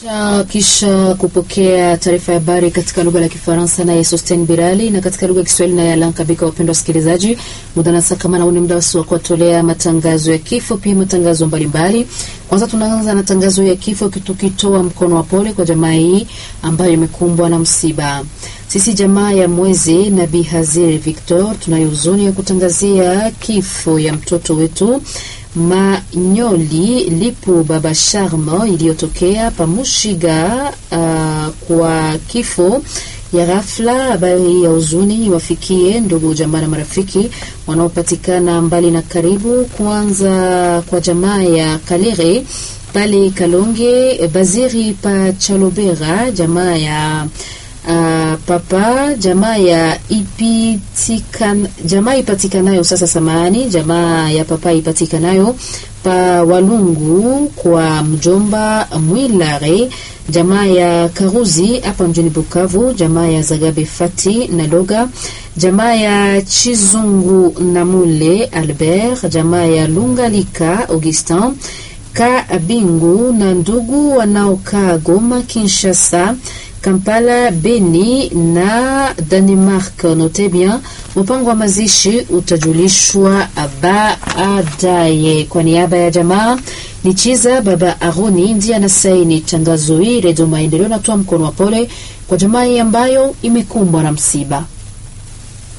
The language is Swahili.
Kisha, kisha kupokea taarifa ya habari katika lugha la Kifaransa naye Sosten Birali na katika lugha ya Kiswahili naye Alan Kabika. Wapendwa wasikilizaji, muda na saa kama nauni muda wasi wa kuwatolea matangazo ya kifo, pia matangazo mbalimbali. Kwanza tunaanza na tangazo ya kifo, tukitoa mkono wa pole kwa jamaa hii ambayo imekumbwa na msiba. Sisi jamaa ya Mwezi na Bi Haziri Victor tunayo huzuni ya kutangazia kifo ya mtoto wetu Manyoli Lipu Baba Sharmo iliyotokea Pamushiga. Uh, kwa kifo ya ghafla. Habari ya huzuni iwafikie ndugu jamaa na marafiki wanaopatikana mbali na karibu. Kwanza kwa jamaa ya Kalere pale Kalonge, Baziri pa Chalobera, jamaa ya Uh, papa jamaa ya ipitikan, jamaa ipatikanayo sasa, samahani, jamaa ya papa ipatikanayo pa Walungu kwa mjomba Mwilare, jamaa ya Karuzi hapa mjini Bukavu, jamaa ya Zagabe Fati na Loga, jamaa ya Chizungu na Mule Albert, jamaa ya Lungalika Augustin ka Bingu na ndugu wanaokaa Goma, Kinshasa Kampala, Beni na Denmark. Note bien, mpango wa mazishi utajulishwa baadaye. Kwa niaba ya jamaa ni Chiza Baba Aroni ndiye anasaini tangazo hili. Redio Maendeleo natoa mkono wa pole kwa jamaa hii ambayo imekumbwa na msiba.